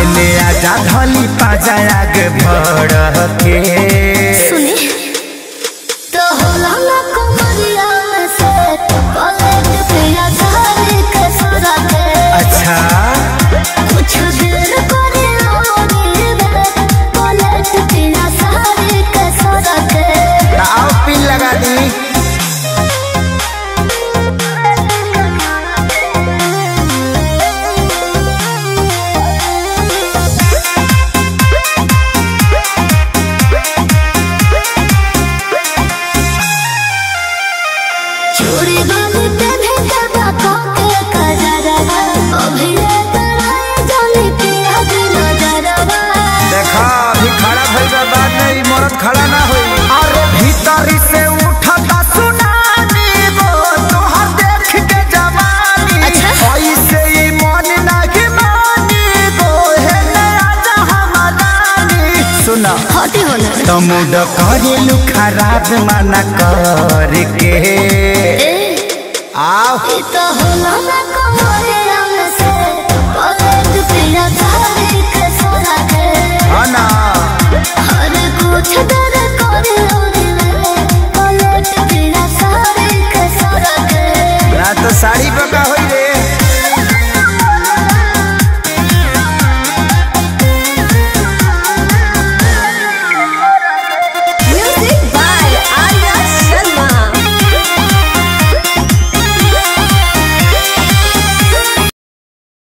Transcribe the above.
एने आजा धली पाजा आगे भड़ के सुनी तो होला ना कमरिया से पलट पिया सारी के सुरा के अच्छा कुछ देर करे आगे बे पलट पिया सारी के सुरा के तो आओ पिन लगा दी चूड़ी बाली पहने के बातों के कजरवा अभी रे कराए जाने पिया दिल जरवा देखा अभी खड़ा भइल बा बात नहीं मरद खड़ा ना होई अरे भीतरी से उठता सुनानी गो तोहर देख के जवानी अच्छा। ऐसे ही मन नाही मानी गो हे राजा हमारानी सुना हटी होना तमुड करेलु खराब मना करके ए आओ ई तो होला ना